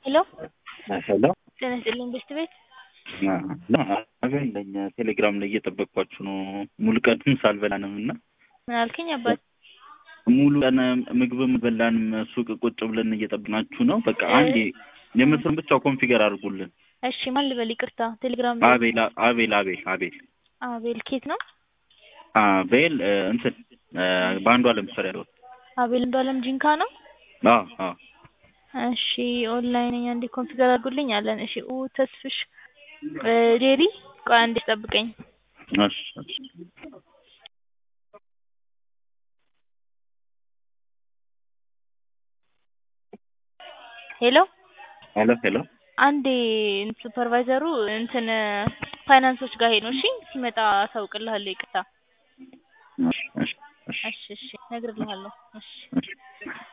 ሄሎ ሄሎ ጤና ይስጥልኝ ቤስት ቤት አገለኝ ቴሌግራም ላይ እየጠበቅኳችሁ ነው። ሙሉ ቀንም ሳልበላንም እና ምን አልከኝ አባት? ሙሉ ቀን ምግብም በላንም ሱቅ ቁጭ ብለን እየጠብናችሁ ነው። በቃ አንዴ የምስሩን ብቻ ኮንፊገር አድርጉልን። እሺ ማን ልበል? ይቅርታ ቴሌግራም ላይ አቤል አቤል አቤል አቤል አቤል ኬት ነው? አቤል እንትን በአንዱ አለም ስር ያለው አቤል እንዱ አለም ጂንካ ነው። አዎ አዎ እሺ ኦንላይን ነኝ አንዴ ኮንፊገር አድርጉልኝ አለን። እሺ ኡ ተስፍሽ ዴሪ ቆይ አንዴ ጠብቀኝ። እሺ እሺ ሄሎ ሄሎ ሄሎ አንዴ ሱፐርቫይዘሩ እንትን ፋይናንሶች ጋር ሄዶ እሺ ሲመጣ አሳውቅልሃለሁ። ይቅርታ እሺ እሺ እሺ እሺ እሺ እነግርልሃለሁ። እሺ እሺ